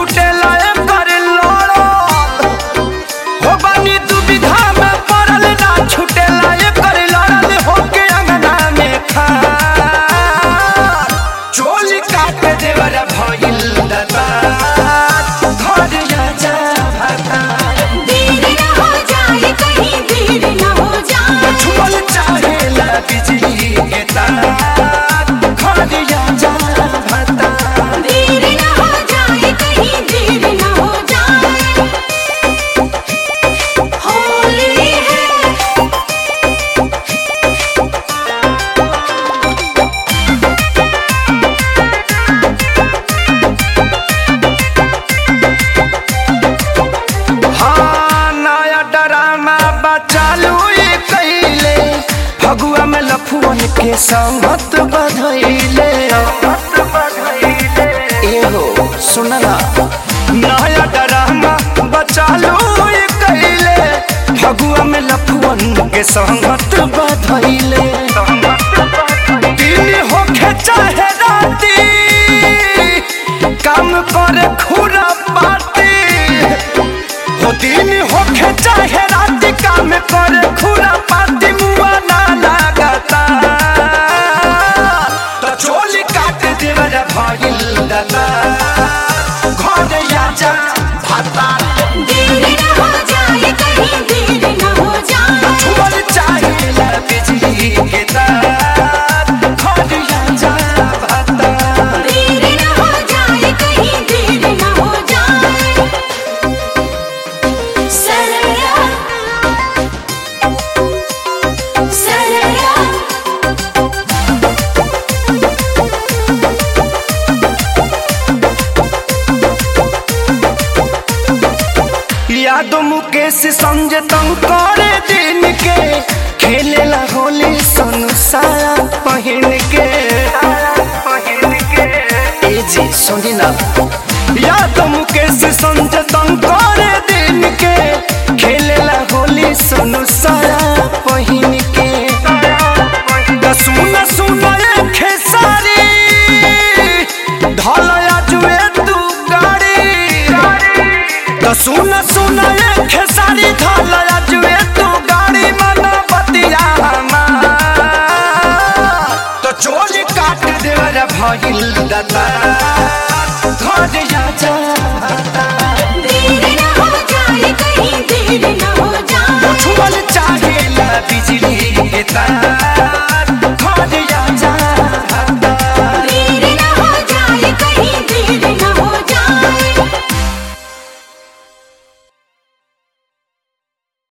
छुटेला कर लड़ो हो बानी दुविधा में पड़ल ना छुटेला कर लड़ल होके अंगना में खा चोली काट देवर भइल दता घर जा भाता देर न हो जाए कहीं देर न हो जाए छुअल चाहेला बिजली के तार घर जा भाता देर न हो जाए कहीं देर न हो जाए होली है हाँ नया ड्रामा बचालू ये कैले फगुआ में लफुअन के संगत बधैले एहो सुनला नया ड्रामा बचालू ये कैले फगुआ में लफुअन के संगत बधैले दिन होखे चाहे राती काम करे खुरा पाती हो दिन होखे चाहे रात काम करे खुरा पाती मुआ ना लागता तो चोली काट देवर भइल दता घर आजा भाता देर न हो जाए कहीं देर न हो जाए छुअल चाहेला बिजली के तार घर आजा भाता देर न हो जाए कहीं देर न हो जाए सरया सरया यादव मुकेश संजय तंग करे दिन के खेलेला होली सन साया पहिन के ए जी सुनी ना यादव मुकेश संजय तंग करे दिन के खेलेला होली सन साया पहिन के त सुन सुन ए खेसारी धलया जुए तू गाड़ी त सुन सुन ए